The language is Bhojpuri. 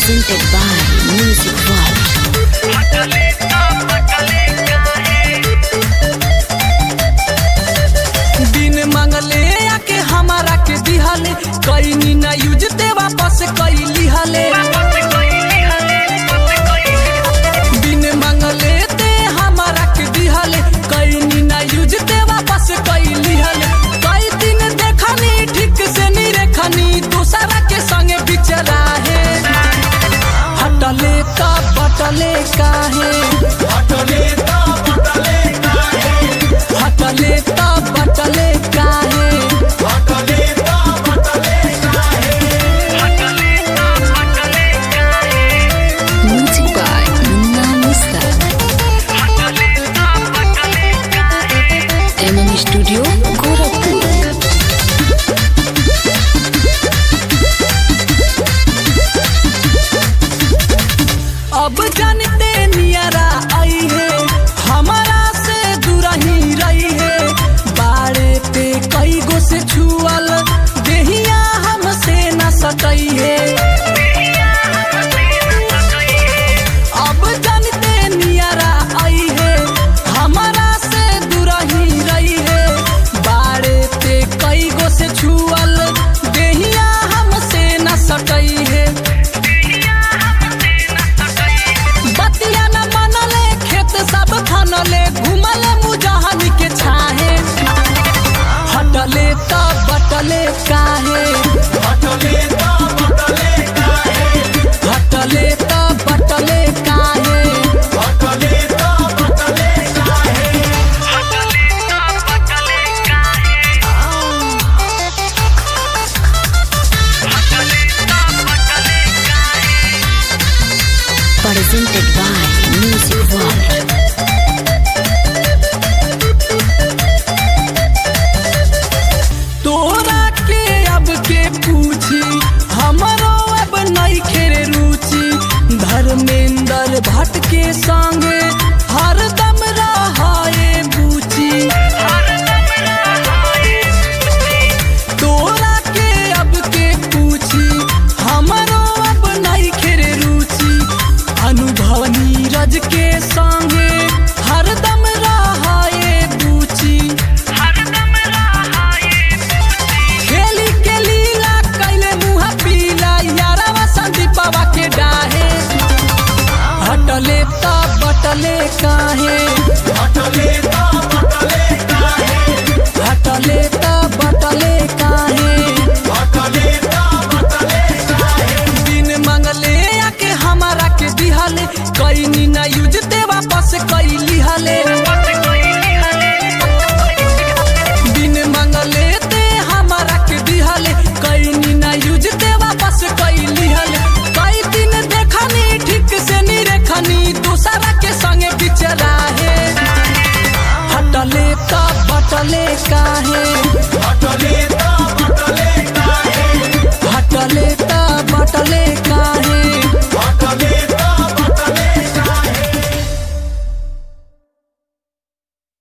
presented by Music World. बिन मंगले आके हमारा के दिहले कईनी ना यूज ते वापस कई लिहले बिन मंगले ते हमारा के दिहले कईनी ना यूज ते वापस कई लिहले कई दिन देखनी ठीक से नहीं रेखनी दूसरा के संगे बिचरा है हटले का बटले काहे हटले ता बटले काहे Music by Munna Musta. MM Studio, Gorakhpur. अब जानते नियरा आई है हमारा से दूरा ही रही है बाड़े पे कई गो से छुअल देहिया हमसे न सटई है अब जानते नियरा आई है हमारा से दूरा ही रही है बाड़े पे कई गो से छुअल देहिया हमसे न सटई है बतिया न मनले खेत सब खनले घुमले मुजहनी के छाहे हटले त बटले काहे हटले त बटले काहे Presented by Music World. तोरा के अब के पूछी हमरो अब नहीं खेरे रुचि धर्मेंद्र भट्ट के संगे हरदम रहाए बूची तोरा के अब के पूछी हमरो अब नहीं खेरे रुचि अनुभव नीरज के संगे हरदम रहाए बूची खेली के लीला कैले मुहा पीला यारवा संदीपवा के डाहे हटले त बटले काहे हटले त बटले काहे बिन मंगले आके हमारा के दिहले कईनी ना यूज ते वापस कई लिहले